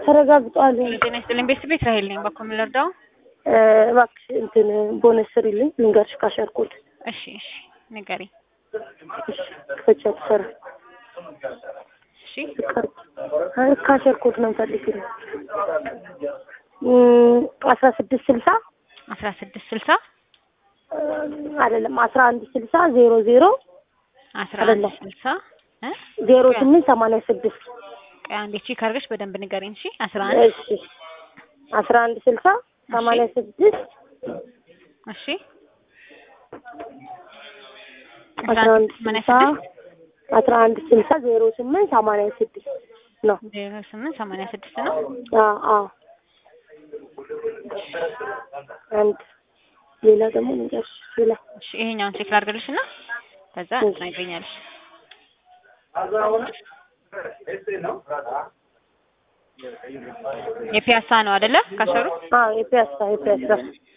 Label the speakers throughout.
Speaker 1: ተረጋግጧል።
Speaker 2: ጤና ይስጥልኝ ቤተሰብ ቤት ራሄል ነኝ። በኩል ልርዳው?
Speaker 1: እ፣ እባክሽ እንትን ቦነስ ስሪልኝ ልንገርሽ ካሸርኩት
Speaker 2: እሺ እሺ ንገሪኝ።
Speaker 1: ክፈቻ ትሰራ
Speaker 2: እሺ
Speaker 1: ካሸርኩት ነው የምፈልግልኝ አስራ ስድስት ስልሳ
Speaker 2: አስራ ስድስት ስልሳ
Speaker 1: አይደለም አስራ አንድ ስልሳ ዜሮ ዜሮ
Speaker 2: አስራ አንድ
Speaker 1: አይደለም።
Speaker 2: ስልሳ እ
Speaker 1: ዜሮ ስምንት ሰማንያ ስድስት
Speaker 2: ቆይ አንዴ ቼክ አድርገሽ በደንብ ንገሪኝ። እሺ አስራ አንድ
Speaker 1: እሺ አስራ አንድ ስልሳ ሰማንያ ስድስት
Speaker 2: እሺ
Speaker 1: አስራ አንድ
Speaker 2: ሰማንያ
Speaker 1: ስልሳ
Speaker 2: ስድስት
Speaker 1: አስራ አንድ ስልሳ ዜሮ ስምንት ሰማንያ ስድስት ነው።
Speaker 2: ዜሮ ስምንት ሰማንያ ስድስት ነው።
Speaker 1: አዎ አዎ አንድ ሌላ ደግሞ ንገርሽ ሌላ
Speaker 2: እሺ ይሄኛውን ቼክ ላድርግልሽ እና ከዛ
Speaker 1: እሺ።
Speaker 2: ትነግሪኛለሽ። የፒያሳ ነው አይደለ? ካሰሩ
Speaker 1: አዎ የፒያሳ የፒያሳ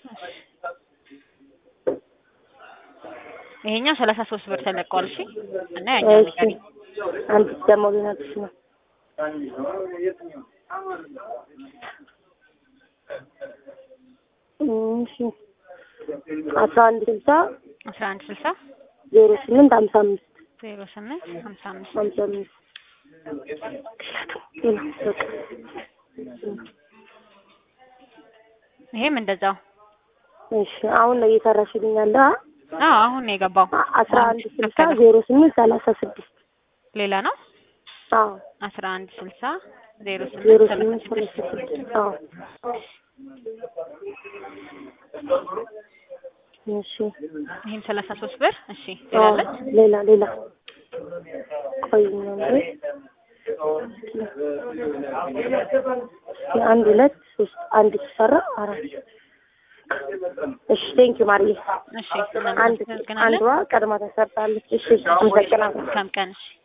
Speaker 2: ይሄኛው ሰላሳ ሶስት ብር ተለቀዋል። እሺ እና ያኛው
Speaker 1: እሺ
Speaker 2: ንገሪኝ።
Speaker 1: አንድ ደግሞ ልነግርሽ ነው እሺ አስራ አንድ ስልሳ
Speaker 2: አስራ አንድ ስልሳ
Speaker 1: ዜሮ ስምንት ሀምሳ አምስት
Speaker 2: ዜሮ ስምንት ሀምሳ አምስት
Speaker 1: ሀምሳ አምስት ሌላ በቃ
Speaker 2: ይሄም እንደዛው።
Speaker 1: እሺ አሁን ነው እየሰራሽልኝ ያለ አ?
Speaker 2: አዎ አሁን ነው የገባው።
Speaker 1: አስራ አንድ ስልሳ ዜሮ ስምንት ሰላሳ ስድስት
Speaker 2: ሌላ ነው።
Speaker 1: አዎ
Speaker 2: አስራ አንድ ስልሳ ዜሮ
Speaker 1: ዜሮ
Speaker 2: ስምንት ሰላሳ
Speaker 1: ስምንት
Speaker 2: ስድስት
Speaker 1: ሰላሳ ስድስት አዎ እሺ
Speaker 2: ይሄም ሰላሳ ሶስት ብር። እሺ
Speaker 1: አዎ
Speaker 2: ሌላለች
Speaker 1: ሌላ ሌላ ቆይ ነው እንጂ አንድ ሁለት ሶስት አንድ ተሰራ አራት እሺ ቴንኪው ማርዬ
Speaker 2: እሺ
Speaker 1: አንድ
Speaker 2: እናመሰግናለን።
Speaker 1: አንዷ ቀድማ ተሰርታለች እሺ አመሰግናለሁ
Speaker 2: መልካም ቀን። እሺ